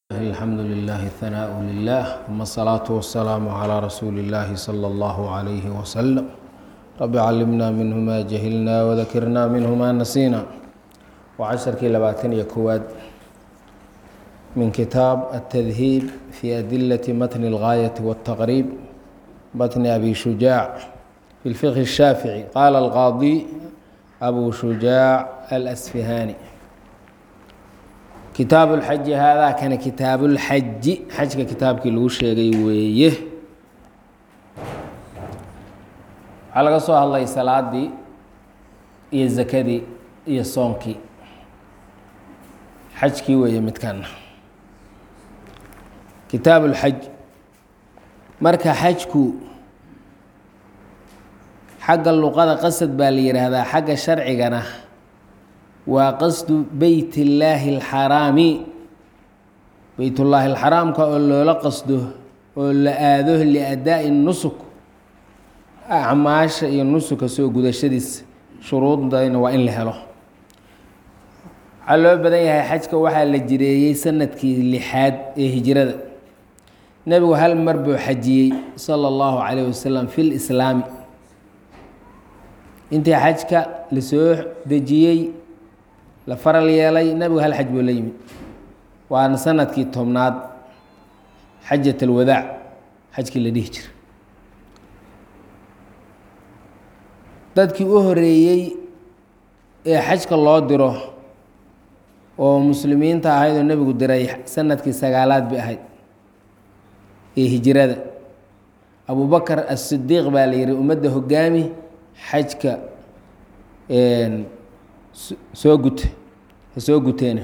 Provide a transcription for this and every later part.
الحمد لله الثناء لله ثم الصلاة والسلام على رسول الله صلى الله عليه وسلم رب علمنا منه ما جهلنا وذكرنا منه ما نسينا وعشركii labaatan iyo kowaad من كتاب التذهيب في أدلة متن الغاية والتقريب متن أبي شجاع في الفقه الشافعي قال القاضي أبو شجاع الأسفهاني kitaabu lxaji haadaa kana kitaabuulxaji xajka kitaabkii lagu sheegay weeye waxaa laga soo hadlay salaadii iyo zakadii iyo soonkii xajkii weeye midkana kitaabuulxaj marka xajku xagga luqada qasad baa la yidhaahdaa xagga sharcigana waa qasdu beyt illaahi alxaraami beytullaahi alxaraamka oo loola qasdo oo la aado liadaa'i nusuk acmaasha iyo nusuka soo gudashadiisa shuruudayna waa in la helo waxaa loo badan yahay xajka waxaa la jireeyey sanadkii lixaad ee hijrada nebigu hal mar buu xajiyey sala allahu calayh wasalam fi lislaami intii xajka lasoo dejiyey la faral yeelay nabigu hal xaj buu la yimid waana sanadkii tobnaad xajat alwadaac xajkii la dhihi jira dadkii u horeeyey ee xajka loo diro oo muslimiinta ahayd oo nebigu diray sanadkii sagaalaad bay ahayd ee hijrada abubakar asidiiq baa la yihi ummadda hogaami xajka soo gute ha soo guteena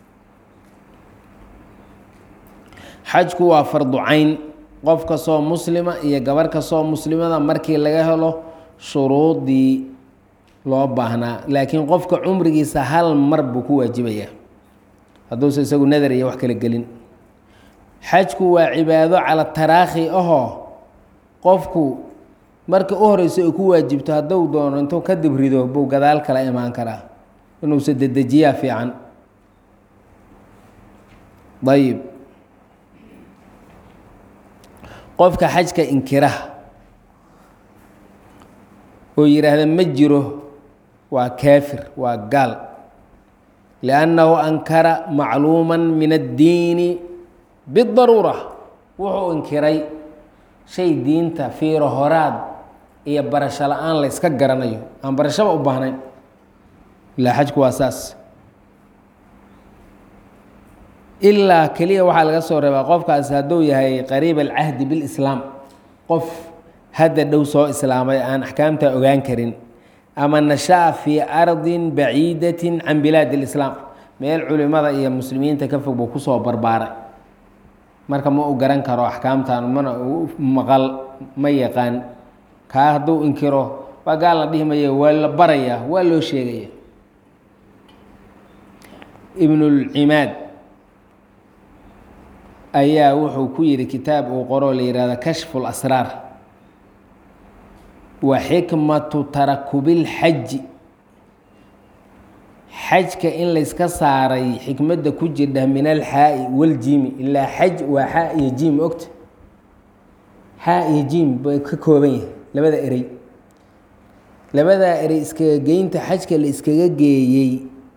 xajku waa fardu cayn qof kastoo muslima iyo gabar kastoo muslimada markii laga helo shuruudii loo baahnaa laakiin qofka cumrigiisa hal mar buu ku waajibayaa hadduusa isagu nadar iyo wax kala gelin xajku waa cibaado cala taraakhi ahoo qofku marka u horeyso ay ku waajibto hadduu doono intuu ka dibrido buu gadaal kala imaan karaa inuusa dedejiyaa fiican ayib qofka xajka inkira oo yidhaahda ma jiro waa kaafir waa gaal liannahu ankara macluuma min addiini bidaruura wuxuu inkiray shay diinta fiiro horaad iyo barasho la-aan la yska garanayo aan barashaba u baahnayn ilaa xajku waa saas ilaa keliya waxaa laga soo reebaa qofkaasi hadduu yahay qariib alcahdi bilislaam qof hadda dhow soo islaamay aan axkaamta ogaan karin ama nashaa fii ardin baciidatin can bilaadi اlislaam meel culimada iyo muslimiinta ka fog buu kusoo barbaaray marka ma u garan karo axkaamtan mana u maqal ma yaqaan kaa hadduu inkiro waa gaal la dhihi maya waa la barayaa waa loo sheegaya ibnulcimaad ayaa wuxuu ku yidhi kitaab uu qoroo la yihahda kashfu lasraar wa xikmatu tarakubilxaji xajka in layska saaray xikmadda ku jirdha min alxaa'i waljimi ilaa xaj waa xaa iyo jiim ogta xaa iyo jiim bay ka kooban yahay labada erey labadaa erey iskaga geynta xajka la iskaga geeyey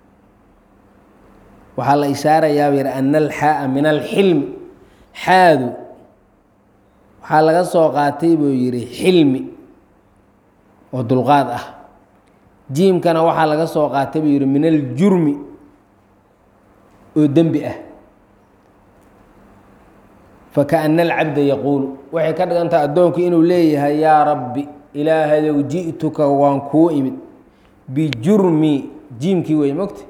waxaa la ishaarayaa yidhi ana alxaaa min alxilmi xaadu waxaa laga soo qaatay buu yidhi xilmi oo dulqaad ah jiimkana waxaa laga soo qaatay buu yidhi min aljurmi oo dembi ah fakaana alcabda yaquulu waxay ka dhigantaha addoonku inuu leeyahay yaa rabbi ilaahayow ji'tuka waan kuu imid bijurmi jiimkii wey mogta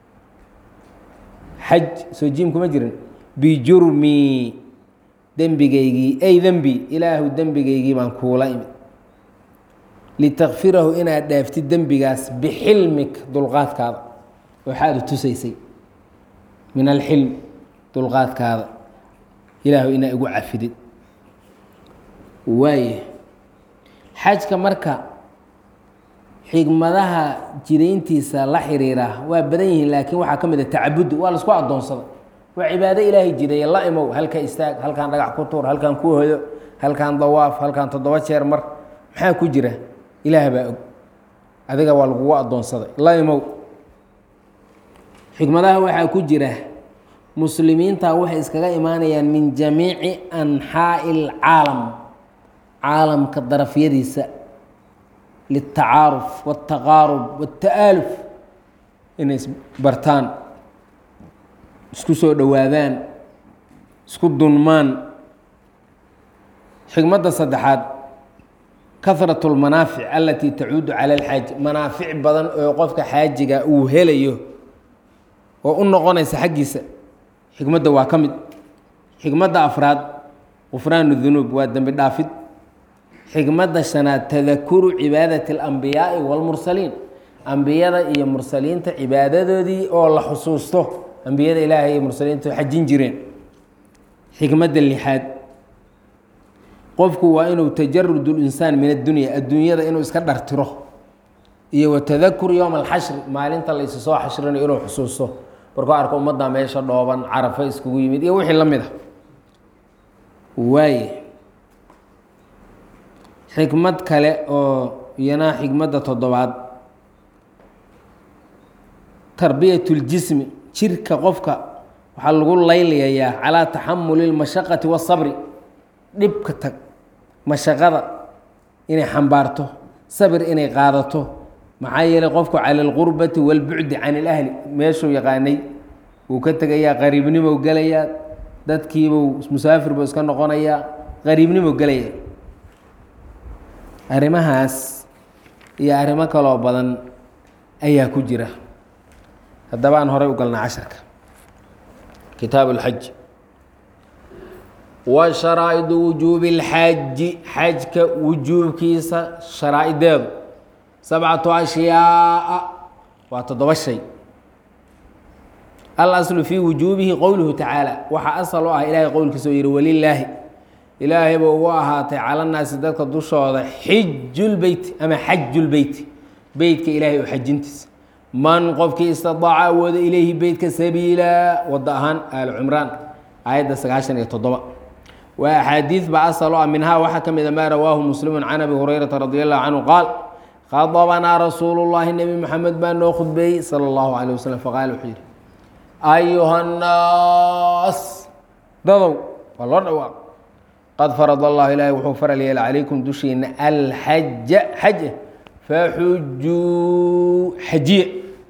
xaj soo jiim kuma jirin bijurmi dembigaygii ay dembi ilaahu dembigaygii baan kuula imid litakfirahu inaad dhaaftid dembigaas bixilmik dulqaadkaada waxaad tusaysay min alxilm dulqaadkaada ilaahu inaa igu cafidid waaye xajka marka xigmadaha jidayntiisa la xiriira waa badan yihiin laakiin waxaa ka mid a tacabudi waa laisku addoonsaday waa cibaado ilaahay jiday la imow halka istaag halkaan dhagax ku tuur halkaan ku hodo halkaan dawaaf halkaan toddoba jeer mar maxaa ku jira ilaah baa og adiga waa lagugu addoonsaday la imow xikmadaha waxaa ku jira muslimiinta waxay iskaga imaanayaan min jamiici anxaa'i alcaalam caalamka darafyadiisa liltacaaruf waاltaqaarub waاlta'aaluf inay isbartaan isku soo dhowaadaan isku dunmaan xikmadda saddexaad kahrat اlmanaafic alatii tacuudu cala alxaaji manaafic badan oo qofka xaajiga uu helayo oo u noqonaysa xaggiisa xikmadda waa ka mid xikmadda afraad qufraan dunuub waa dembi dhaafid xikmadda shanaad tadakuru cibaadati اlambiyaai wاlmursaliin ambiyada iyo mursaliinta cibaadadoodii oo la xusuusto ambiyada ilaahay iyo mursaliinta xajin jireen xikmadda lixaad qofku waa inuu tajarud linsaan min addunya adduunyada inuu iska dhartiro iyo watadakur yowma alxashri maalinta la isu soo xashrinayo inuu xusuusto markuu arko ummadda meesha dhooban carafo iskugu yimid iyo wixii la mid a waaye xikmad kale oo iyana xikmadda toddobaad tarbiyat اljismi jirka qofka waxaa lagu laylayayaa calaa taxamuli اlmashaqati waالsabri dhibka tag mashaqada inay xambaarto sabir inay qaadato maxaa yeelay qofku cala alqurbati wاlbucdi can اlahli meeshuu yaqaanay wuu ka tegayaa qariibnimou gelayaa dadkiibuu musaafir buu iska noqonayaa qariibnimou gelaya arrimahaas iyo arrimo kaloo badan ayaa ku jira haddaba aan horay u galnaa casharka kitaab اlxaj wa sharaa'idu wujuubi اlxaji xajka wujuubkiisa sharaa'ideedu sabcatu ashyaaa waa toddoba shay alaslu fii wujuubihi qowluhu tacaala waxaa asal u ah ilaahay qowlkiisa oo yihi walilaahi ilaahay buu ugu ahaatay calanaasi dadka dushooda xijulbeyti ama xajulbeyti beytka ilaahay oo xajintiisa man qofkii istidaaca awooda ilayhi beytka sabiila wada ahaan aal cumraan aayadda sagaashan iyo toddoba waa axaadiid ba asal u ah minhaa waxaa ka mida maa rawaahu muslimu can abi hurayrata radi allahu canhu qaal khadabanaa rasuulu llahi nebi moxamed baa noo khudbeeyey sala allahu caleyh wasalam faqaala wuxuu yihi ayuha nnaas dadow waa loo dhawaaq qad farad allahu ilaahay wuxuu faral yeela calaykum dushiina alxaja xaja faxujuu xajiye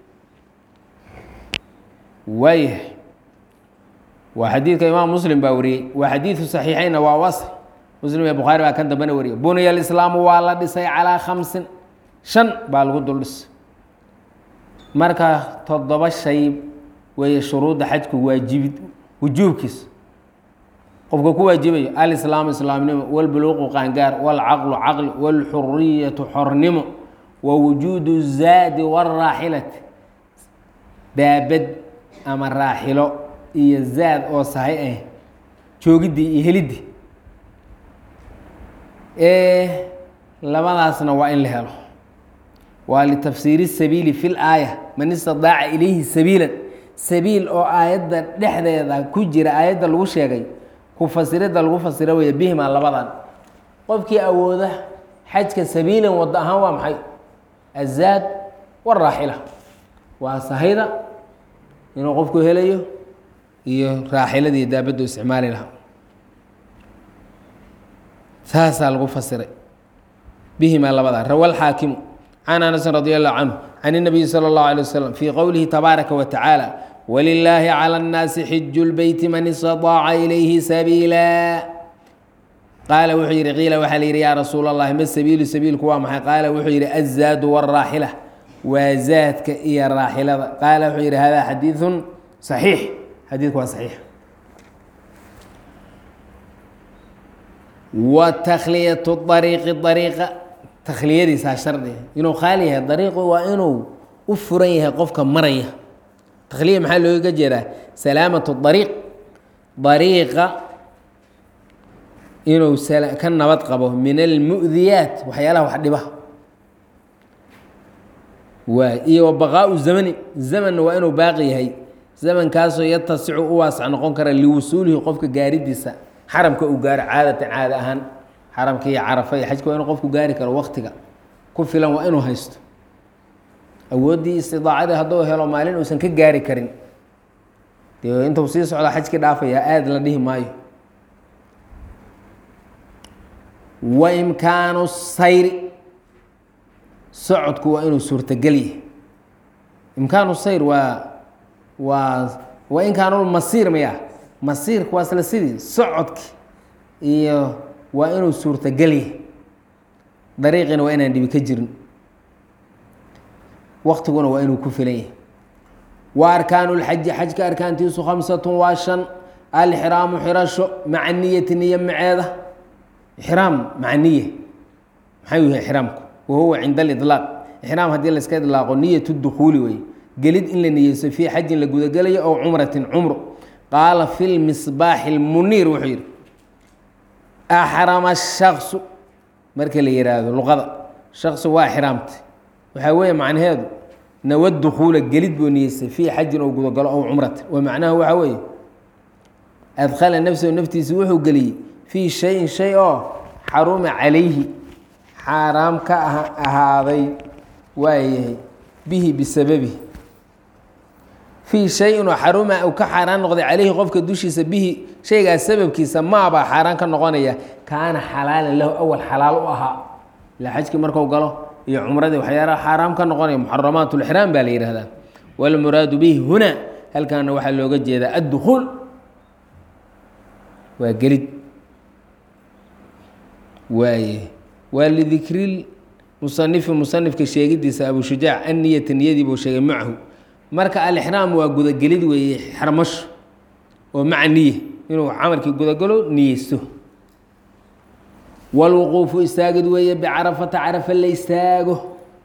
waayahay waa xadiidka imaam muslim baa wariyey waa xadiidu saxiixeynna waa wasr muslim iyo bukhaari baa kan dambena wariyay buniya alislaamu waa la dhisay calaa khamsin shan baa lagu dul dhisay marka toddoba shay weeye shuruudda xajku waajibid wujuubkiisa qofka ku waajibayo alislaamu islaamnimo walbuluuqu qaangaar walcaqlu caqli walxuriyatu xornimo wa wujuudu zaadi waraaxilati daabad ama raaxilo iyo zaad oo sahay ah joogiddii iyo heliddii labadaasna waa in la helo waa litafsiiri sabiili fi laaya man istidaaca ilayhi sabiilan sabiil oo aayadda dhexdeeda ku jira aayadda lagu sheegay ku fasiridda lagu fasiro weeye bihimaa labadan qofkii awooda xajka sabiilan waddo ahaan waa maxay azaad waraaxila waa sahayda inuu qofku helayo iyo raaxiladii daabaddu isticmaali lahaa saasaa lagu fasiray bihimaa labadaa rawa alxaakimu can anasin radi allahu canhu can الnabiyi salى اllahu alيه waslm fii qowlihi tabaaraka wa tacaala walilaahi calى اnnaasi xiju lbeyti man istaطaaca ilayhi sabiila qaala wuxuu yihi qiila waxaa la yidhi yaa rasuul اllahi ma sabiilu sabiilku waa maxay qaala wuxuu yihi azaadu wاraaxila waa zaadka iyo raaxilada qaala wuxuu yihi hada xadiiثu صaxiix xadiidku waa saxiix wa takhliyatu ariiqi ariiqa takhliyadiisaa shardiga inuu khaali yahay dariiqu waa inuu u furan yahay qofka maraya takhliya maxaa looga jeedaa salaamatu dariiq dariiqa inuu ka nabad qabo min almu'diyaat waxyaalaha wax dhiba waay iyo wa baqaau zamani zamanna waa inuu baaqi yahay zamankaasoo yatasicu u waasac noqon kara liwusuulihi qofka gaaridiisa xaramka uu gaaro caadatan caada ahaan xaramka iyo carafa iyo xajka waa inuu qofku gaari karo waktiga ku filan waa inuu haysto awooddii istidaacadii hadduu helo maalin uusan ka gaari karin dee intuu sii socda xajkii dhaafayaa aada la dhihi maayo wa imkaanu sayri socodku waa inuu suurtagel yahay imkaanu sayr waa waa waa imkaanulmasiir maya masiirka waa isla sidii socodki iyo waa inuu suurtagel yahay dariiqina waa inaan dhibi ka jirin waktiguna waa inuu ku filan yahay wa arkaanu lxaji xajka arkaantiisu khamsatun waa shan alxiraamu xirasho maca niyati niyo maceeda ixraam maca niye maxay yahay ixraamku wahuwa cinda aliطlaaq ixraam haddii layska idlaaqo niyat dukuuli wey gelid in la niyeyso fii xajin la gudagelayo ow cumratin cumro qaala fi lmisbaaxi اlmuniir wuxuu yihi axrama shaksu marka la yihaahdo luqada shaksu waa xiraamtay waxaa weeye macnaheedu nawa dukuula gelid buu niyeystay fii xajin ou gudagalo ow cumratin wa macnaha waxaa weeye adkhala nafsahu naftiisa wuxuu geliyey fii shayin shay oo xaruma calayhi xaaraam ka ahaaday waayahay bihi bisababihi fii shayin oo xaruma uu ka xaaraan noqday calayhi qofka dushiisa bihi shaygaas sababkiisa maabaa xaaraan ka noqonaya kaana xalaalan lahu awal xalaal u ahaa ilaa xajkii marku galo iyo cumradii waxyaalaha xaaraam ka noqonaya muxaramaat lixraam baa la yihahdaa walmuraadu bihi huna halkaana waxaa looga jeedaa addukuul waa gelid waaye waa lidikri musanifi musanifka sheegidiisa abu shujaac anniyata niyadii buu sheegay macahu marka alixraam waa gudagelid weeye xarmasho oo maca niye inuu camalkii gudagalo niyeysto walwuquufu istaagid weeye bicarafata carafa la istaago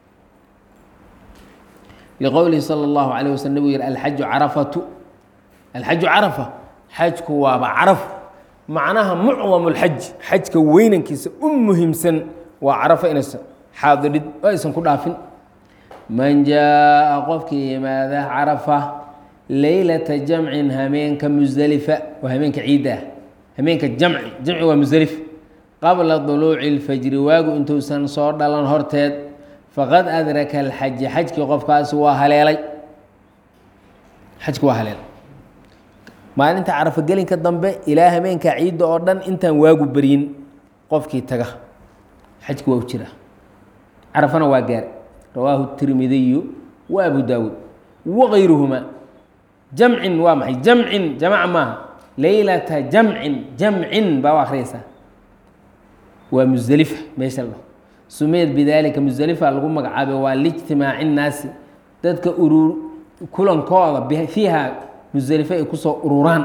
liqowlihi salى اllahu alayh waslam nabgu yihi alxaju carafatu alxaju carafa xajku waaba caraf macnaha mucdam اlxaj xajka weynankiisa u muhiimsan waa carafa inaysan xaadirid oo aysan ku dhaafin man jaa qofkii yimaada carafa leylata jamcin hameenka musdelifa waa hameenka ciidda ah hameenka jamci jamci waa musdelif qabla duluuci اlfajri waagu intuusan soo dhalan horteed faqad adraka alxaja xajkii qofkaasi waa haleelay xajki waa haleelay maalinta carafa gelinka dambe ilaa hameenka ciidda oo dhan intaan waagu beryin qofkii taga xajki waa u jira carafana waa gaar rawaahu tirmidiyu wa abu daawuud wagayruhuma jamcin waa maxay jamcin jamac maaha leylata jamcin jamcin baa u akhriyaysaa waa musdelifa meesha la dhaho sumiyad bidaalika musdelifa lagu magacaabay waa lijtimaaci nnaasi dadka urur kulankooda fiiha musdelife ay kusoo ururaan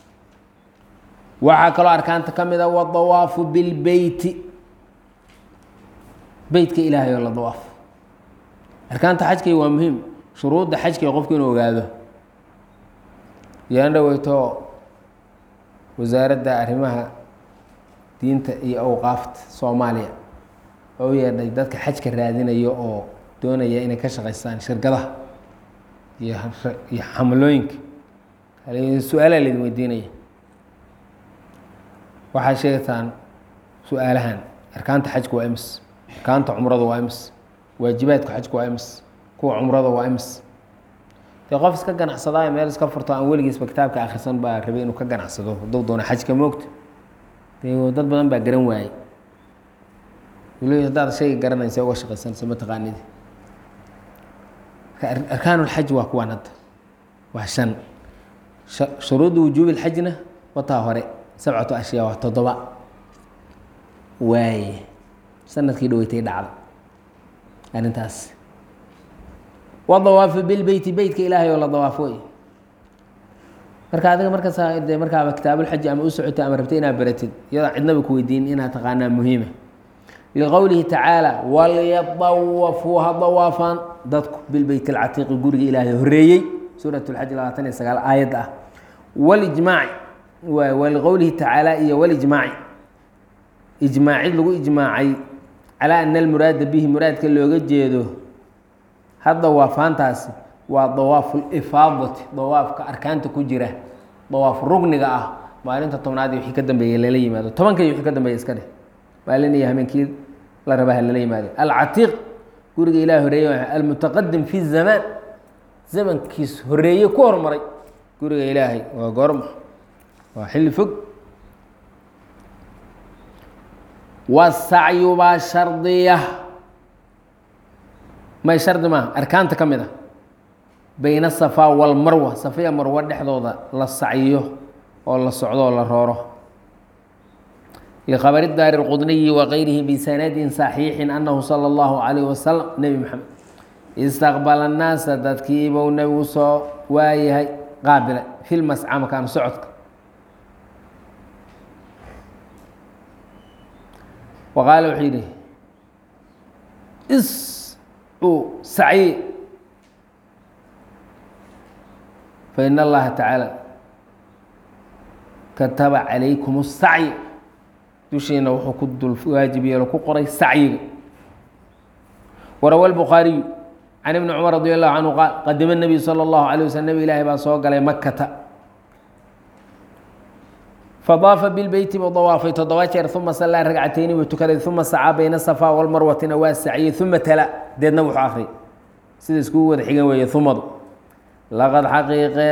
waxaa kaloo arkaanta ka mid a wadawaafu bilbeyti beytka ilaahay oo la dawaafo arkaanta xajkay waa muhiim shuruudda xajkay qofku inuu ogaado yaan dhaweyto wasaaradda arrimaha diinta iyo awqaafta soomaaliya oo u yeedhay dadka xajka raadinayo oo doonaya inay ka shaqaystaan shirkadaha iyo iyo xamlooyinka su-aalaa laydin weydiinaya waxaad sheegtaan su-aalahan arkaanta xajka waa imis arkaanta cumrada waa imis waajibaadka xajka waa imis kuwa cumrada waa imis dee qof iska ganacsadaayo meel iska furto aan weligiisba kitaabka akhrisan baa rabay inuu ka ganacsado hadduu doona xajka moogta dee dad badan baa garan waayey weli haddaad shayga garanaysa uga shaqaysanaysa mataqaanidi arkaanulxaj waa kuwaan hadda waa shan shuruudda wujuubi lxajna wataa hore sabcatu ashyaa waa toddoba waaye sanadkii dhaweytay dhacda arrintaas wadawaafu bilbeyti beytka ilaahay oo la dawaafo wey marka adiga markaas de markaaba kitaabulxaji ama u socotay ama rabtay inaad baratid iyadoo cidnaba ku weydiin inaad taqaanaa muhiima liqowlihi tacaala walyadawafuu ha dawaafaan dadku bilbeyt alcatiiqi guriga ilaahay horeeyey suurat lxaj labaatan iyo sagaal aayad ah walijmaaci waliqowlihi tacaala iyo walijmaaci ijmaacid lagu ijmaacay calaa ana almuraada bihi muraadka looga jeedo ha dawaafaantaasi waa dawaafu lifaadati dawaafka arkaanta ku jira dawaaf rugniga ah maalinta tobnaad iyo wixii ka dambeeyey lala yimaado tobanka iyo wixii ka dambeeya iska dheh maalin iyo habeenkii la rabaha lala yimaado alcatiiq guriga ilaah horeeye almutaqadim fi zamaan zamankiis horeeye ku hormaray guriga ilaahay waa goorma waa xilli fog wasacyu baa shardiya may shardi maaha arkaanta ka mid a bayna asafaa walmarwa safiya marwo dhexdooda la sacyiyo oo la socdo oo la rooro likhabari daari اlqudniyi wakayrihi bisanadin saxiixin anahu salى اllahu calayh wasalam nebi maxamed istaqbala annaasa dadkiibuu nebigu soo waayahay qaabila fi lmasca makaanu socodka wa qaala wuxuu yidhi is uu sacyi fain allaha tacaala kataba calaykum الsacyi dushiina wuxuu ku dul waajib yeelo ku qoray sacyiga warawa الbukhaariyu can ibni cumar radi allahu canhu qaal qadima الnabiyu salى اllahu alيه waslm nebi ilaahi baa soo galay makata fadaafa bilbeyti buu dawaafay toddoba jeer uma sallaa ragcatayni buu tukaday uma sacaa bayna safaa walmarwatina waa saciyey uma tala deedna wuxuu akhriyay sida iskugu wada xigan weeye umadu laqad xaqiiqee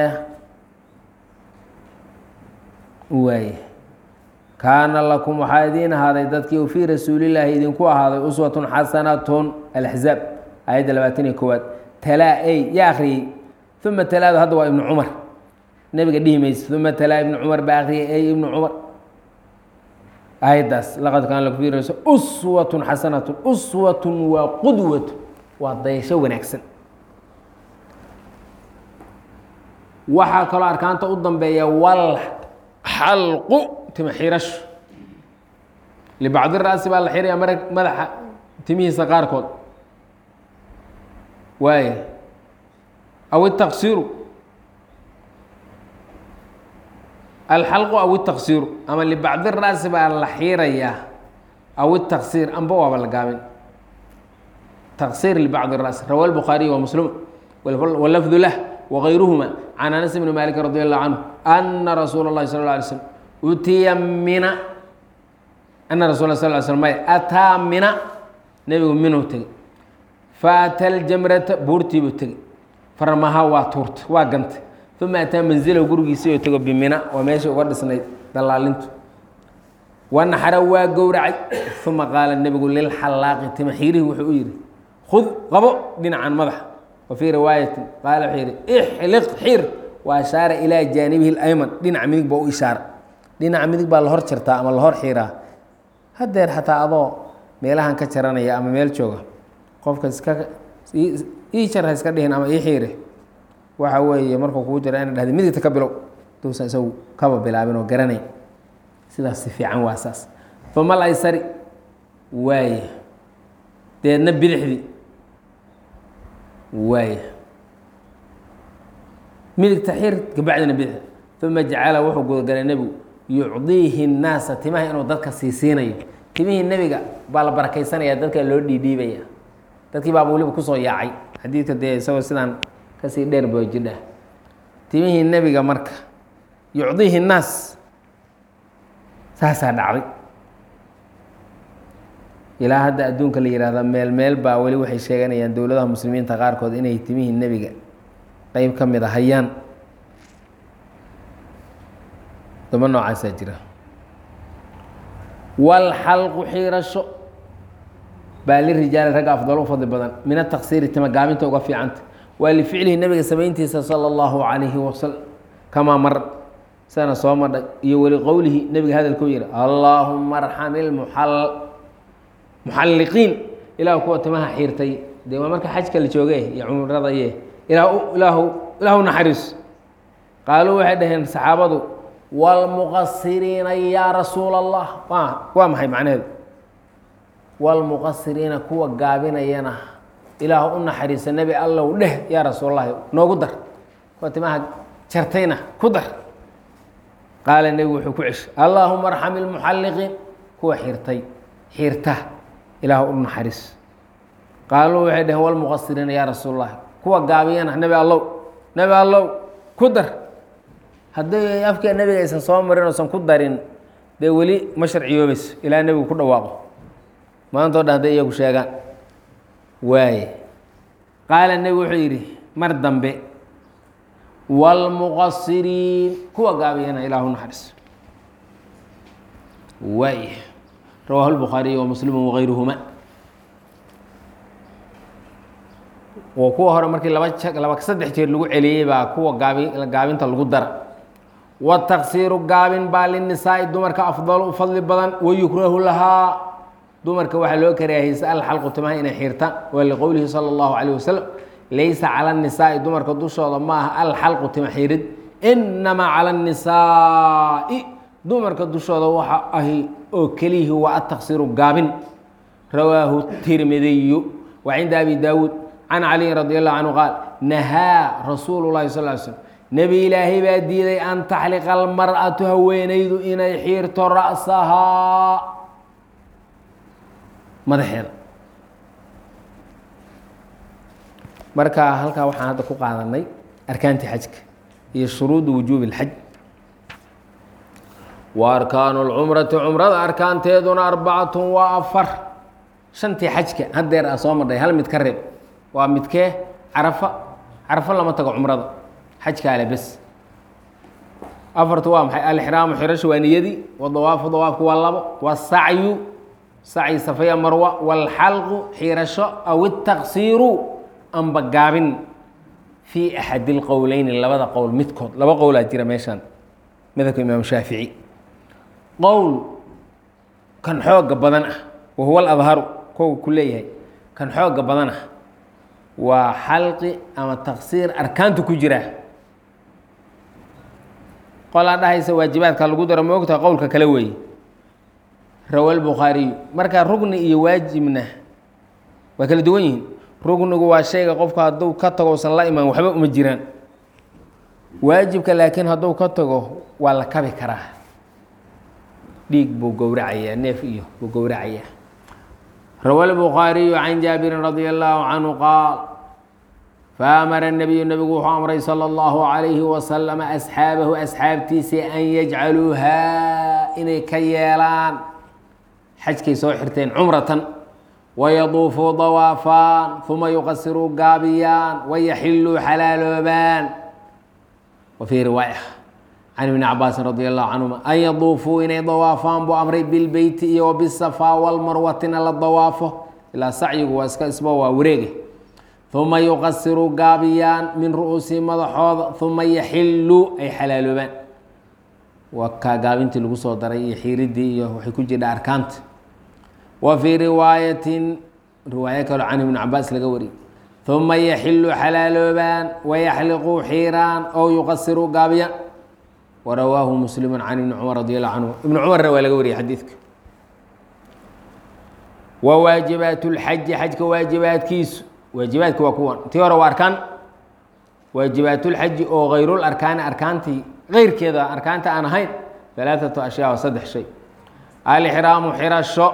waaye kaana lakum waxaa idiin ahaaday dadkii u fii rasuulillaahi idinku ahaaday uswatun xasanatun alaxzaab aayadda labaatan iyo kowaad talaa ey yaa akhriyey uma talaadu hadda waa ibnu cumar nebiga dhihi mayse uma talaa ibnu cumar baa akhriyay ey ibnu cumar aayaddaas laqad kaana lakum fii rasul uswatun xasanatun uswatun waa qudwatu waa dayasho wanaagsan waxaa kaloo arkaanta u dambeeya wal xalqu tima xirasho libacdi ra'si baa la xiraya mara madaxa timihiisa qaarkood waay aw itaqsiru alxalqu aw itaqsiru ama libacdi ra'si baa la xiirayaa aw itaqsir amba waaba la gaabin taqsir libacdi ra'si rawa lbukhaariy wa muslim walafdu lah wغayruhma can anas bni malik radi allahu canhu ana rasuula اlahi sal ه alay slm utiya mina ana rasul sal ly slm may ataa mina nebigu minuu tegey faata ljamrata buurtiibuu tegey farmaha waa tuurta waa gantay uma ataa manzilahu gurigiisii oo tego bimina waa meesha uga dhisnayd dalaalintu wanaxara waa gowracay uma qaala nebigu lilxalaaqi tima xiirihi wuxuu u yihi khud qabo dhinacan madaxa wfii riwaayati qaala wuxuu yihi ixliq xir wa ashaara ilaa jaanibihi اlayman dhinaca midig baa u ishaara dhinaca midig baa la hor jartaa ama la hor xiiraa hadeer xataa adoo meelahan ka jaranaya ama meel jooga qofka iska ii jar ha iska dhihin ama ii xiire waxa weeye markuu kuu jira ina dhahda midigta ka bilow duusan isagu kaba bilaabin oo garanay sidaas si fiican waa saas uma alaysari waaye deedna bidixdii waaya midigta xir kabacdina bidix uma jacala wuxuu gudagalay nebigu yucdiihi الnaasa timaha inuu dadka siisiinayo timihii nebiga baa la barakaysanaya dadka loo dhiidhiibaya dadkii baaba weliba kusoo yaacay xadiidka dee isagoo sidaan kasii dheer boo jidha timihii nebiga marka yucdiihi الnaas saasaa dhacday ilaa hadda adduunka la yihahda meel meel baa weli waxay sheeganayaan dowladaha muslimiinta qaarkood inay timihii nebiga qeyb ka mid a hayaan daba noocaasaa jira walxalqu xiirasho baa lirijaali ragga afdalo u fadli badan min ataqsiiri tima gaabinta uga fiicanta waa lificlihi nebiga samayntiisa sala allahu calayhi wasalam kamaa mar sana soo madhay iyo weli qowlihi nebiga hadalkuu yihi allaahuma arxam ilmuxal muxalliqiin ilaah kuwa timaha xiirtay dee waa marka xajka la jooge iyo cumrada iye ilaa ilaahu ilaahu naxariis qaaluu waxay dhaheen saxaabadu wاlmuqasiriina yaa rasuula allah wa waa maxay macnaheedu wاlmuqasiriina kuwa gaabinayana ilaahu u naxariisa nebi allow dheh yaa rasuulallahi noogu dar kuwa timaha jartayna ku dar qaala nebigu wuxuu ku ceshay allaahuma arxam ilmuxalliqiin kuwa xirtay xirta ilaahu u naxariis qaaluu waxay dhaheen wlmuqasiriina yaa rasuul اllahi kuwa gaabiyana nebi allow nebi allow ku dar haddii afka nebiga aysan soo marin oosan ku darin dee weli ma sharciyoobayso ilaa nebigu ku dhawaaqo maantao dhan hadday iyagu sheegaan waaye qaala nebigu wuxuu yidhi mar dambe wاlmuqasiriin kuwa gaabiyana ilaahu naxariis waay rawaahu الbukhaariy wamuslimu wغayruhuma oo kuwa hore markii laba laba saddex jeer lagu celiyey baa kuwa gaabi gaabinta lagu dara wataksiiru gaabin baa linisaa'i dumarka afdal u fadli badan wayukrahu lahaa dumarka waxaa loo karaahiyeysa alxalqu timaha inay xiirtaan waa liqowlihi salى اllahu عalيه wasalam laysa calى الnisaa'i dumarka dushooda ma aha alxalqu tima xiirid inamaa calى الnisaa'i dumarka dushooda waxa ahi oo keliyihi waa ataksiiru gaabin rawaahu tirmidiyu wa cinda abi daawuud can caliyin radi allahu canhu qaal nahaa rasuulu llahi sal ly slm nebi ilaahay baa diiday an taxliqa almar'atu haweenaydu inay xiirto ra'sahaa madaxeeda marka halkaa waxaan hadda ku qaadanay arkaantii xajka iyo shuruudu wujuubi اlxaj wa arkaanu اlcumrati cumrada arkaanteeduna arbacatu waa afar shantii xajka haddeer a soo madhay hal mid ka reeb waa midkee carafa carafo lama tago cumrada xajkaale bes afartu waa maxay alixraamu xirasho waa niyadii wadawaafu dawaafku waa labo wasacyu sacyi safaya marwa wاlxalqu xirasho aw الtaksiiru amba gaabin fii axadi اlqowleyni labada qowl midkood laba qowlaa jira meeshaan madhabka imaam shaafici qowl kan xooga badan ah wahuwa aladharu kow ku leeyahay kan xooga badan ah waa xalqi ama taksiir arkaantu ku jira qolaa dhahaysa waajibaadka lagu daro moogta qowlka kale weeye rawa lbukhaariyu marka rugni iyo waajibna waa kala duwan yihiin rugnigu waa shayga qofku hadduu ka tago usan la imaan waxba uma jiraan waajibka laakiin hadduu ka tago waa la kabi karaa dhiig buu gowracayaa neef iyo buu gowracayaa rawa lbukhaariyu can jaabirin radia allahu canhu qaal faamara nabiyu nebigu wuxuu amray salى اllahu عalayhi wasalama asxaabahu asxaabtiisii an yajcaluuhaa inay ka yeelaan xajkay soo xirteen cumratan wayaduufuu dawaafaan uma yuqasiruu gaabiyaan wayaxiluu xalaaloobaan wa fii riwaaya can ibni cabaasin radi allahu canhuma an yaduufuu inay dawaafaan buu amray bilbeyti iyo wabisafaa walmarwatina la dawaafo ilaa sacyigu waa iska isba waa wareege uma yuqasiruu gaabiyaan min ru'uusihi madaxooda uma yaxiluu ay xalaaloobaan waa kaa gaabintii lagu soo daray iyo xiiridii iyo waxay ku jirha arkaanta wa fii riwaayatin riwaayo kaloo can ibni cabaas laga wariyey uma yaxiluu xalaaloobaan wayaxliquu xiiraan ow yuqasiruu gaabiyaan warawaahu muslimu can ibni cumar radi allahu canhu ibni cumarna waa laga wariyey xadiidka wa waajibaat lxaji xajka waajibaadkiisu waajibaadki waa kuwan tii hore waa arkaan waajibaatulxaji oo hayrul arkaani arkaantii keyrkeeda arkaanta aan ahayn alaaatu ashyaa waa saddex shay alixraamu xirasho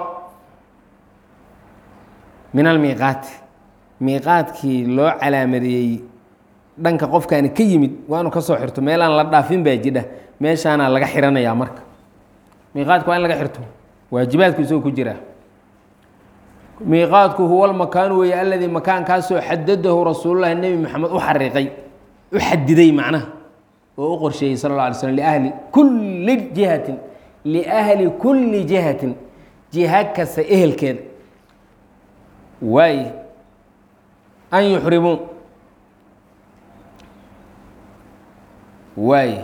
min almiiqaati miiqaadkii loo calaamadeeyey dhanka qofkaani ka yimid waa inu ka soo xirto meelaan la dhaafin baa jidha meeshaana laga xiranayaa marka miiqaadka waa in laga xirto waajibaadku isagoo ku jiraa miiqaadku huwa lmakaanu weeye aladii makaankaasoo xadadahu rasuululahi nebi maxamed u xariiqay u xadiday macnaha oo u qorsheeyey sala اla alay slm liahli kulli jihatin liahli kulli jihatin jiha kasta ehelkeeda waaye an yuxrimuu waaye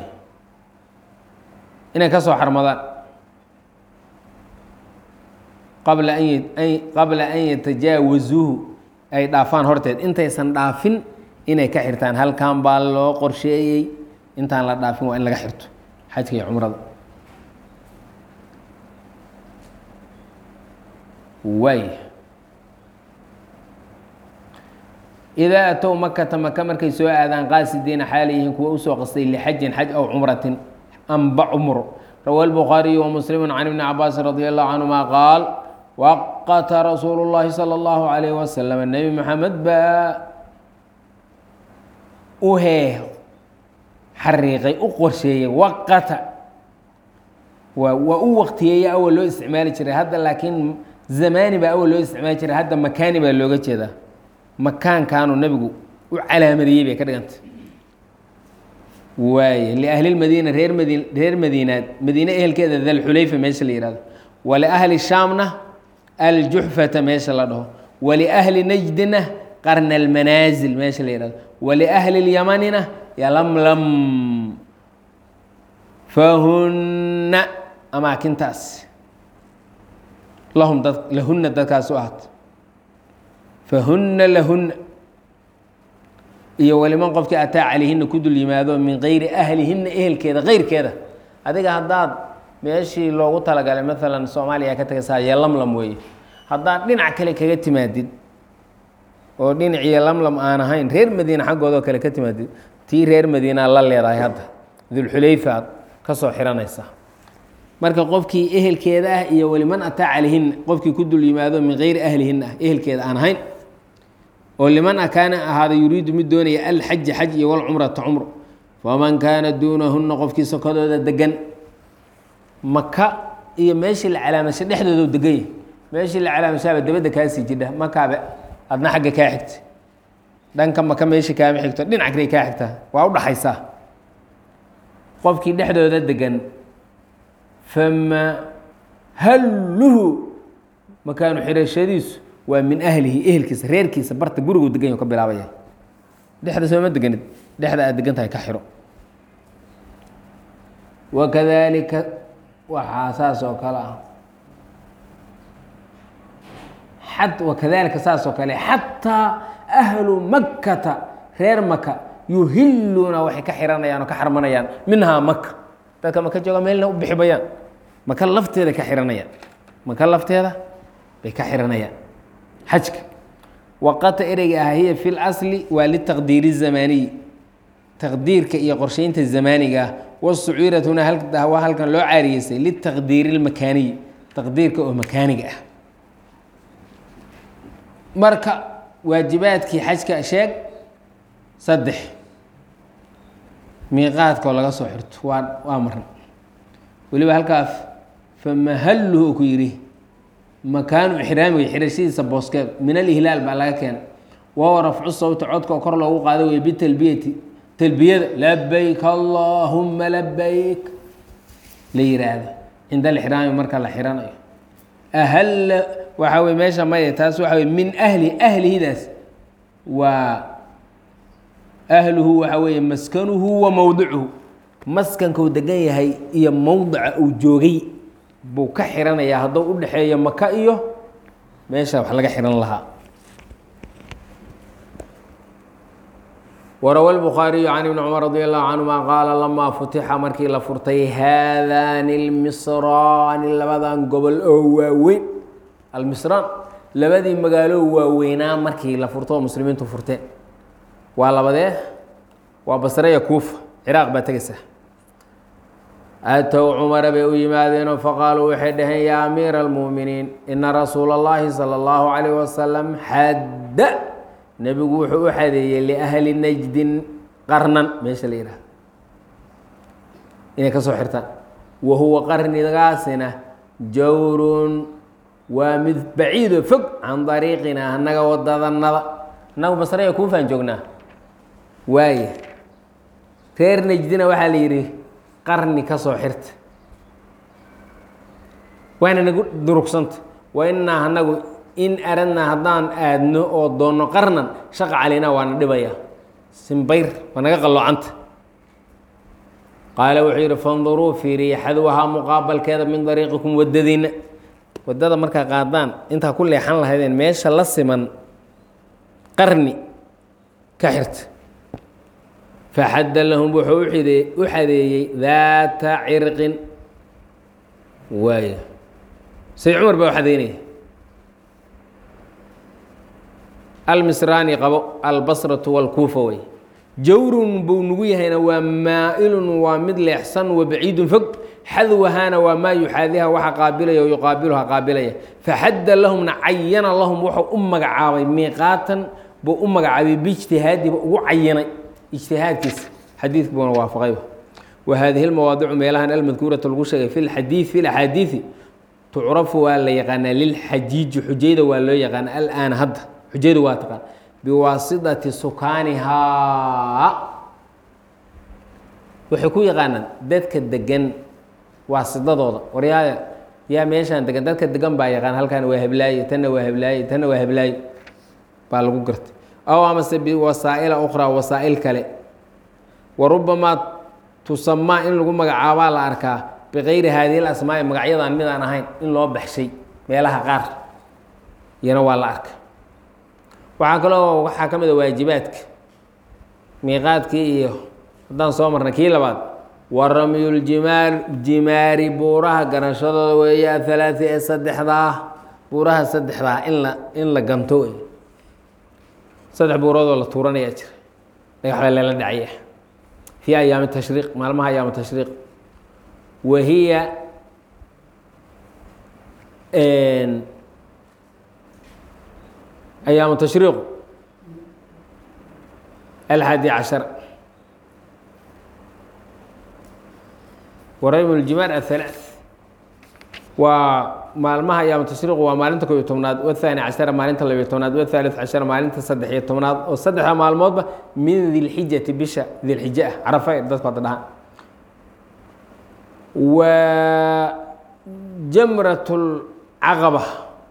inay ka soo xarmadaan qabla an qabla an yatajaawazuuhu ay dhaafaan horteed intaysan dhaafin inay ka xirtaan halkan baa loo qorsheeyey intaan la dhaafin waa in laga xirto xajka iyo cumrada waay idaa atow makata maka markay soo aadaan qaasidiina xaala yihiin kuwa usoo qastay lixajin xaj aw cumratin amba cumro rawa lbukhaariyu wamuslimu can ibni cabaasin radi allahu canhuma qaal waqata rasuulu llaahi salى اllahu alayh wasalam nebi maxamed baa u hee xariiqay u qorsheeyey waqata waa waa u waqtiyeeya awal loo isticmaali jiray hadda laakiin zamaani baa awal loo isticmaali jiray hadda makaani baa looga jeedaa makaankaanu nebigu u calaamadiyey bay ka dhigantay waaye liahli lmadiina reer madiin reer madiinaad madiine ehelkeeda dalxulayfa meesha la yihahdo waliahli shaamna aljuxfata meesha la dhaho waliahli najdina qarna almanaasil meesha la yihahdo waliahli lyamanina yalamlam fahunna amaakintaas lahum dad lahunna dadkaas u ahaat fahunna lahunna iyo waliman qofkii ataa calayhina ku dul yimaado min gayri ahlihinna ehelkeeda keyrkeeda adiga haddaad meeshii loogu talagalay maalan soomaaliya ka tagaysaa iyo lamlam weeye haddaad dhinac kale kaga timaadid oo dhinaciyo lamlam aan ahayn reer madiina xaggoodoo kale ka timaadid tii reer madiinaa la leedahay hadda dulxulayfa aad ka soo xiranaysaa marka qofkii ehelkeeda ah iyo waliman ataa calayhinna qofkii ku dul yimaado min gayri ahlihinna ah ehelkeeda aan ahayn oo liman kaana ahaada yuriidu mid doonaya alxaja xaj iyo walcumrata cumro faman kaana duunahunna qofkii sokodooda degan maka iyo meeshii la calaamashay dhexdooda deganya meeshii la calaamashaaba dabadda kaasii jidha makaabe adna xagga kaa xigta dhanka maka meeshii kaama xigto dhinac kale kaa xigtaa waa u dhaxaysaa qofkii dhexdooda degan fama halluhu makaanu xirashadiisu waa min ahlihi ehelkiisa reerkiisa barta gurigu degan ka bilaabaya dhexda sooma deganid dhexda aad degan tahay ka xiro wakadalika waxaa saas oo kale ah xat wakadalika saas oo kale xataa ahlu makkata reer maka yuhiluuna waxay ka xiranayaan oo ka xarmanayaan minhaa maka dadka maka jooga meelna u bixi bayaan maka lafteeda ka xiranayaan maka lafteeda bay ka xiranayaan xajka waqata ereyga ah hiya fi اlasli waa litaqdiiri الzamaaniyi taqdiirka iyo qorsheynta zamaaniga ah wasuciiratuna waa halkan loo caariyeysay litaqdiiri اlmakaaniyi taqdiirka oo makaaniga ah marka waajibaadkii xajka sheeg saddex miiqaadkoo laga soo xirto waa waa maran weliba halkaas famahalluhu ku yidhi makaanu ixraamiga xirashadiisa booskeed min alihlaal baa laga keenay wahuwa rafcu sawti codka oo kor loogu qaado wey bitalbiyati talbiyada labayk allaahuma labayk la yiraahdo cinda alixraami marka la xiranayo ahalla waxaa wey meesha maya taas waxa wey min ahli ahlihidaas waa ahluhu waxaa weeye maskanuhu wa mowdicuhu maskankau degan yahay iyo mowdica uu joogay buu ka xiranayaa hadduu u dhexeeyo maka iyo meesha wax laga xihan lahaa warawa lbukhaariyu can ibni cumar radi allahu canhuma qaala lamaa futixa markii la furtay haadaani lmisraani labadan gobol oo waaweyn almisraan labadii magaalo waaweynaa markii la furto oo muslimiintu furteen waa labadee waa basreya kuufa ciraaq baa tegaysaa aatow cumara bay u yimaadeenoo faqaaluu waxay dhaheen yaa amiira almu'miniin ina rasuula اllahi salى اllahu calayh wasalam xadda nebigu wuxuu u xadeeyey liahli najdin qarnan meesha la yidhaha inay ka soo xirtaan wa huwa qarnigaasina jawrun waa mid baciidoo fog can dariiqina annaga wadadanada annagu basreya kuufaan joognaa waaya reer najdina waxaa la yidhi qarni ka soo xirta waana nagu durugsanta wa innaa anagu in aradnaa haddaan aadno oo doonno qarnan shaqa calaynaa waana dhibaya simbayr waa naga qalloocanta qaala wuxuu yidhi fanduruu fiiriya xadwahaa muqaabalkeeda min dariiqikum waddadiinna waddada markaa qaadaan intaa ku leexan lahaydeen meesha la siman qarni ka xirta faxadda lahum wuxuu u xadeeyey daata cirqin waay say cumar baa u xadeynaya almisraani qabo albasratu walkuufa wey jawrun buu nugu yahayna waa maa-ilun waa mid leexsan wa baciidun fog xadwahaana waa maa yuxaadiha waxa qaabilaya o yuqaabiluha qaabilaya faxadda lahumna cayana lahum wuxuu u magacaabay miiqaatan buu u magacaabay biijtihaadiba ugu cayinay ijtihaadkiisa xadiidka buuna waafaqayba wa haadihi lmawaadicu meelahan almadkuurata lagu sheegay fi lxadii fi laxaadiidi tucrafu waa la yaqaanaa lilxajiiji xujayda waa loo yaqaana alaana hadda xujayda waa taqaan biwaasidati sukaanihaa waxay ku yaqaanaan dadka degan waasidadooda waryaaya yaa meeshaan degan dadka degan baa yaqaan halkan waa heblaaye tanna waa heblaaye tanna waa heblaaye baa lagu gartay aw amase biwasaa'ila ukhraa wasaa'il kale wa rubamaa tusamaa in lagu magacaabaa la arkaa bikayri haadihi lasmaa'i magacyadan mid aan ahayn in loo baxshay meelaha qaar iyana waa la arka waxaa kaloo waxaa ka mid a waajibaadka miiqaadkii iyo haddaan soo marnay kii labaad wa ramyuljimaar jimaari buuraha ganashadooda weeye athalaati ee saddexdaa buuraha saddexdaa in la in la ganto wey saddex buuroodoo la tuuranayaa jira dhagax baa lala dhacaya fii ayaami tashriiq maalmaha ayaama tashriiq wa hiya ayaamu tashriiqu alxaadi cashar waraymu ljimaar athalaat waa maalmaha ayaamu tashriiqu waa maalinta kob iyo tobnaad wathani cashara maalinta labiyo tobnaad wathaalith cashara maalinta saddex iyo tobnaad oo saddexda maalmoodba min dilxijati bisha dilxije ah carafa dadku hadda dhahaan wa jamrat lcaqaba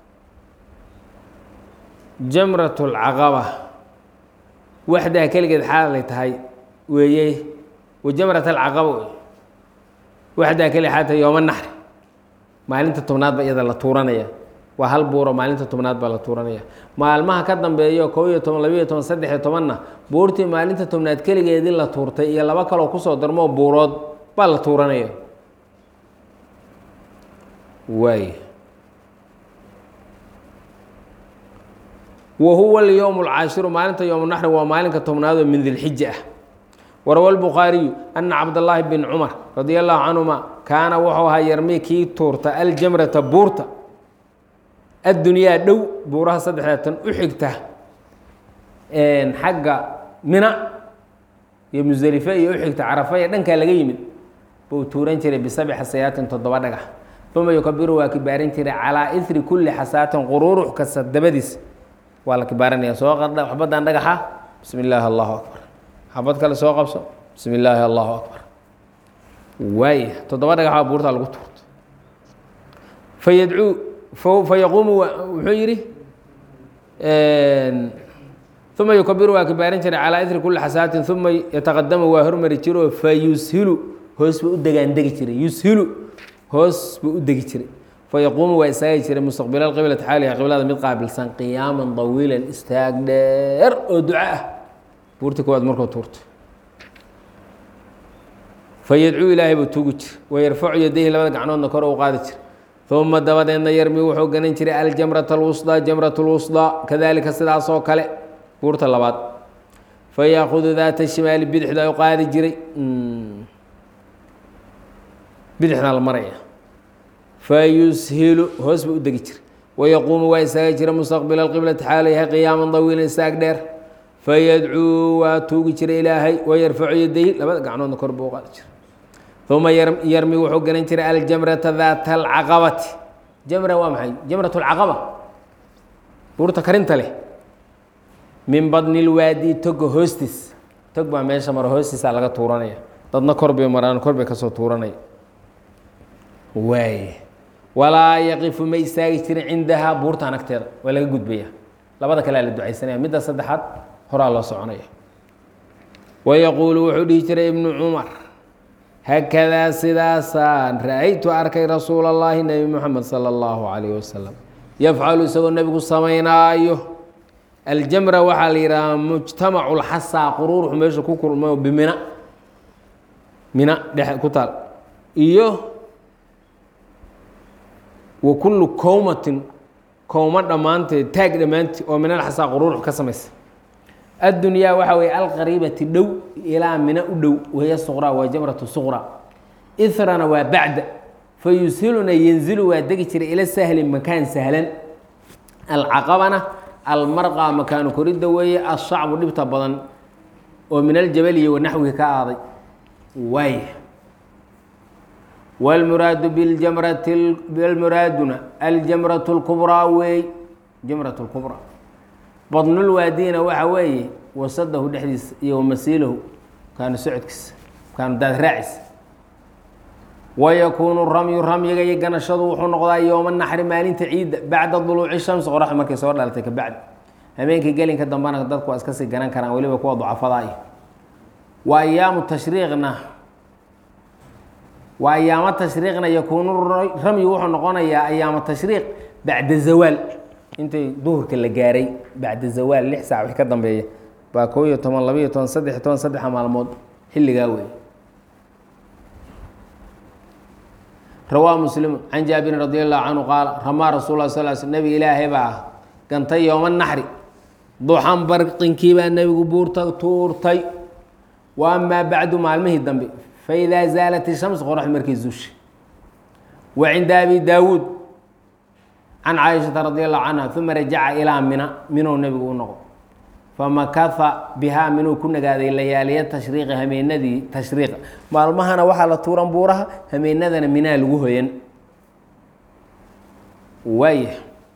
jamrat lcaqaba waxdaa keligeed xaalay tahay weeye wa jamrat alcaqaba wey waxdaa keligeed xaalay tahay yooma naxri maalinta tobnaad ba iyada la tuuranaya waa hal buuro maalinta tobnaad baa la tuuranaya maalmaha ka dambeeyo kob iyo toban labiyo toban saddex iyo tobanna buurtii maalinta tobnaad keligeedii la tuurtay iyo laba kaloo kusoo darmoo buurood baa la tuuranaya waay wa huwa alyowm alcaashiru maalinta yowm naxri waa maalinka tobnaadoo min dilxija ah warawa lbukhaariyu ana cabdallaahi bin cumar radia allahu canhuma kaana wuxuu ahaa yarmi kii tuurta aljamrata buurta addunyaa dhow buuraha saddexdaa tan u xigta xagga mina iyo musdelife iyo u xigta carafa ee dhankaa laga yimid buu tuuran jiray bisabci xasayaatin toddoba dhagax uma yukabiru waa kibaaran jiray calaa iri kulli xasaatin quruurux kasta dabadiis waa la kibaaranaya soo qadha xabaddan dhagaxa bismi illaahi allahu akbar xabad kale soo qabso bismi illaahi allahu akbar waaya toddoba dhagaxaa buurtaa lagu tuurto fayadcuu fayaquumu wuxuu yidhi uma yukabiru waa kibaaran jiray calaa iri kulli xasaatin uma yataqadamu waa hormari jiroo fayushilu hoos buu u degaandegi jiray yushilu hoos buu u degi jiray fayaquumu waa istaagi jiray mustaqbila qiblati xaaliha qiblada mid qaabilsan qiyaaman dawiilan istaag dheer oo duco ah buurtii koowaad markuu tuurto fayadcuu ilaahay buu tuugi jira wayarfacu yadayhi labada gacnoodna kor u qaadi jira uma dabadeedna yarmi wuxuu ganan jiray aljamrata alwusdaa jamrat lwusdaa kadalika sidaasoo kale buurta labaad fayaakudu daata shimaali bidixda u qaadi jiray bidixdaa la maraya fayushilu hoos buu u degi jiray wayaquumu waa istaaga jira mustaqbila alqiblati xaalayha qiyaaman dawiilan istaag dheer fayadcuu waa tuugi jira ilaahay wayarfacu yadayhi labada gacnoodna kor buu u qaadi jira uma yarmi wuxuu garan jiray aljamrata daata alcaqabati jamra waa maxay jamrat lcaqaba buurta karinta leh min badni lwaadi toga hoostiis tog baa meesha maro hoostiisaa laga tuuranaya dadna kor bay maraan kor bay kasoo tuuranaya waay walaa yaqifu ma istaagi jirin cindahaa buurtaan agteeda waa laga gudbaya labada kalea la ducaysanaya midda saddexaad horaa loo soconaya wayaquulu wuxuu dhihi jiray ibnu cumar hakadaa sidaasaan ra-aytu arkay rasuul اllahi nebi moxamed salى اllahu calayh wasalam yafcalu isagoo nebigu samaynaayo aljamra waxaa la yidhahaa mujtamacu lxasaa quruuruxu meesha ku kulmo bimina mina dhex ku taal iyo wa kullu kowmatin kowma dhammaanteed taag dhammaanteed oo min alxasaa quruurux ka samaysa addunyaa waxaa weeye alqariibati dhow ilaa mina u dhow wahiya suqraa waa jamratu suqraa irana waa bacda fa yushiluna yanzilu waa degi jiray ila sahli makaan sahlan alcaqabana almarqa makaanu koridda weeye ashacbu dhibta badan oo min aljabali iyo wanaxwihi ka aaday waaya wاlmuraadu biljamrati almuraaduna aljamratu اlkubraa weey jamrat اlkubraa badnulwaadina waxa weeye wasadahu dhexdiisa iyo wamasiilahu kaanu socodkiisa kaanu daad raaciisa wayakuunu ramyu ramyiga iyo ganashadu wuxuu noqdaa yooma naxri maalinta ciidda bacda duluuci shamsi qoraxda markay soo dhalatay ka bacdi habeenkii gelinka dambana dadku waa iska sii ganan karaan weliba kuwa ducafada iyo wa ayaamu tashriiqna waa ayaamo tashriiqna yakuunu ramyu wuxuu noqonayaa ayaamo tashriiq bacda zawaal intay duhurka la gaaray bacda zawaal lix saac wix ka dambeeya baa koo iyo toban laba iyo toban saddex iyo toban saddexa maalmood xilligaa wey rawaa muslimu can jaabirin radi allahu canhu qaala ramaa rasul lah sal sl nebiga ilaahay baa gantay yooma naxri duxan barqinkii baa nebigu buurta tuurtay wa amaa bacdu maalmihii dambe faidaa zaalat ishams qoraxdu markay zuushay wa cinda abi daawuud can caaishata radi allahu canha uma rajaca ilaa mina minuu nebigu u noqo famakaha bihaa minuu ku nagaaday layaaliya tashriiqi hameenadii tashriiqa maalmahana waxaa la tuuran buuraha hameenadana minaa lagu hoyan waaya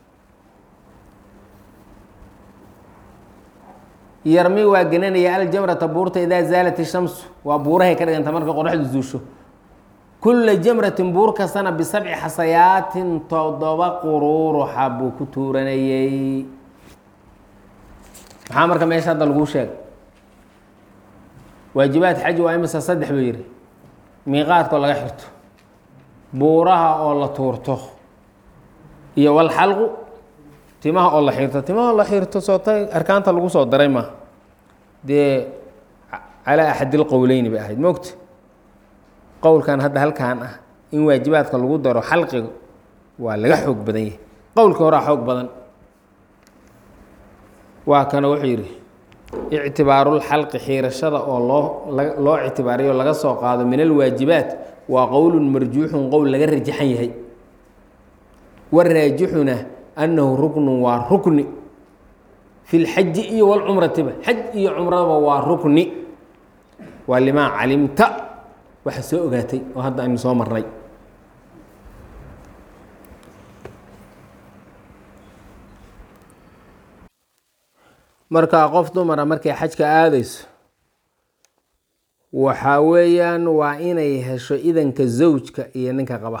yarmi waa gelinaya aljamrata buurta idaa zaalat ishamsu waa buurahay ka dhiganta markay qoraxdu zuusho kula jamratin buur kastana bisabci xasayaatin toddoba quruuruxa buu ku tuuranayey maxaa marka meesha hadda laguu sheegay waajibaad xaji waa imisa saddex buu yihi miiqaadkoo laga xirto buuraha oo la tuurto iyo walxalqu timaha oo la xirto timaha oo la xirto soota arkaanta lagu soo daray ma dee calaa axadil qowleyni bay ahayd mogta qowlkan hadda halkan ah in waajibaadka lagu daro xalqiga waa laga xoog badan yahay qowlka horaa xoog badan waa kana wuxuu yidhi ictibaarulxalqi xiirashada oo loo loo ictibaariyo laga soo qaado min alwaajibaat waa qowlun marjuuxun qowl laga rajaxan yahay waraajixuna annahu ruknun waa rukni fi lxaji iyo walcumratiba xaj iyo cumradaba waa rukni waa limaa calimta waxa soo ogaatay oo hadda aynu soo marnay markaa qof dumara markay xajka aadayso waxaa weeyaan waa inay hesho idanka zawjka iyo ninka qaba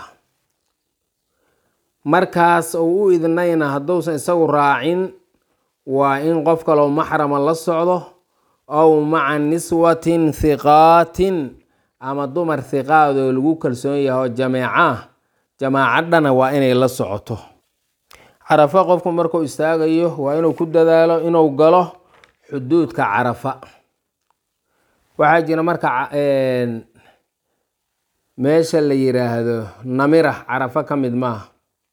markaas uu u idnayna hadduusan isagu raacin waa in qof kaloo maxrama la socdo ow maca niswatin hiqaatin ama dumar hiqaadoo lagu kalsoon yaho jameecaah jamaacadhana waa inay la socoto carafa qofku markuu istaagayo waa inuu ku dadaalo inuu galo xuduudka carafa waxaa jira marka meesha la yiraahdo namira carafa ka mid maaha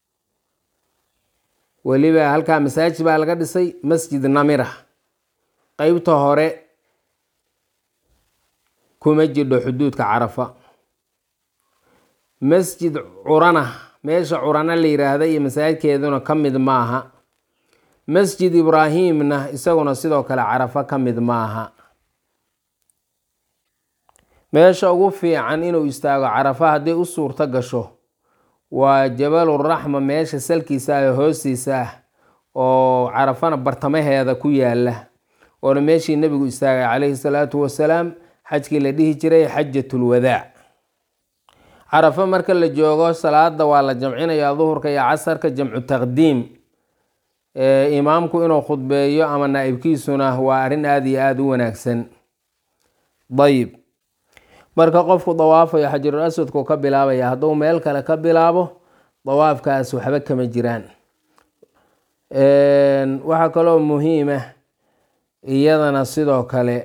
weliba halkaa masaajid baa laga dhisay masjid namira qeybta hore kuma jidho xuduudka carafa masjid curana meesha curana la yiraahda iyo masaajidkeeduna ka mid maaha masjid ibraahimna isaguna sidoo kale carafa ka mid maaha meesha ugu fiican inuu istaago carafa hadday u suurto gasho waa jabaluraxma meesha salkiisa ah hoostiisa ah oo carafana bartamaheeda ku yaala oona meeshii nebigu istaagay calayhi salaatu wasalaam xajkii la dhihi jiray xajatulwadaac carafa marka la joogo salaada waa la jamcinayaa duhurka iyo casarka jamcu taqdiim imaamku inuu khudbeeyo ama naa-ibkiisuna waa arrin aada iyo aada u wanaagsan dayib marka qofku dawaafayo xajarul aswadku ka bilaabaya hadduu meel kale ka bilaabo dawaafkaas waxba kama jiraan waxaa kaloo muhiima iyadana sidoo kale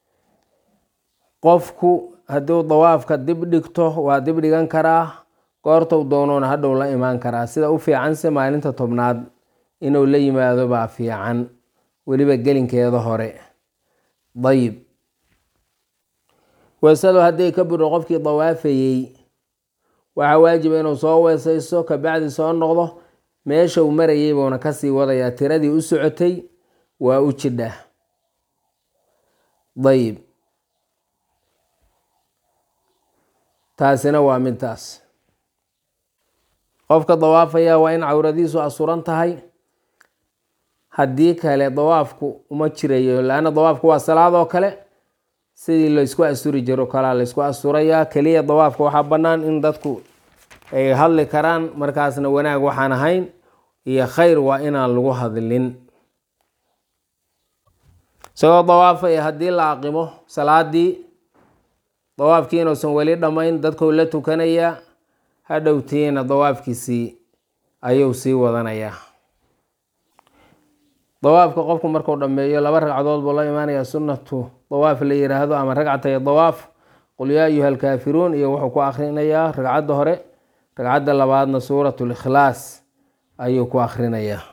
qofku hadduu dawaafka dib dhigto waa dib dhigan karaa goortou doonoona hadhow la imaan karaa sida u fiicanse maalinta tobnaad inuu la yimaado baa fiican weliba gelinkeeda hore dayib weesadu hadday ka budho qofkii dawaafayey waxaa waajiba inuu soo weesaysto kabacdi soo noqdo meesha uu marayay buuna kasii wadayaa tiradii u socotay waa u jidha dayib taasina waa midtaas qofka dawaafaya waa in cawradiisu asuran tahay haddii kale dawaafku uma jirayo laanna dawaafku waa salaadoo kale sidii laysku asturi jiro kalaa laysku asturayaa keliya dawaafka waxaa bannaan in dadku ay hadli karaan markaasna wanaag waxaan ahayn iyo khayr waa inaan lagu hadlin isagoo dawaafaya haddii la aqimo salaadii dawaafkii inuusan weli dhammayn dadkou la tukanayaa hadhowtiina dawaafkiisii ayuu sii wadanayaa dawaafka qofku markuu dhammeeyo laba ragcadood buu la imaanayaa sunnatu dawaaf la yiraahdo ama ragcatay dawaaf qul yaa ayuha alkaafiruun iyo wuxuu ku akhrinayaa ragcadda hore ragcadda labaadna suurat likhlaas ayuu ku akhrinayaa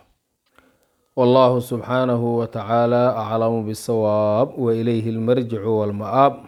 wallahu subxaanahu wa tacaala aclamu bisawaab wa ilayhi almarjicu walma'aab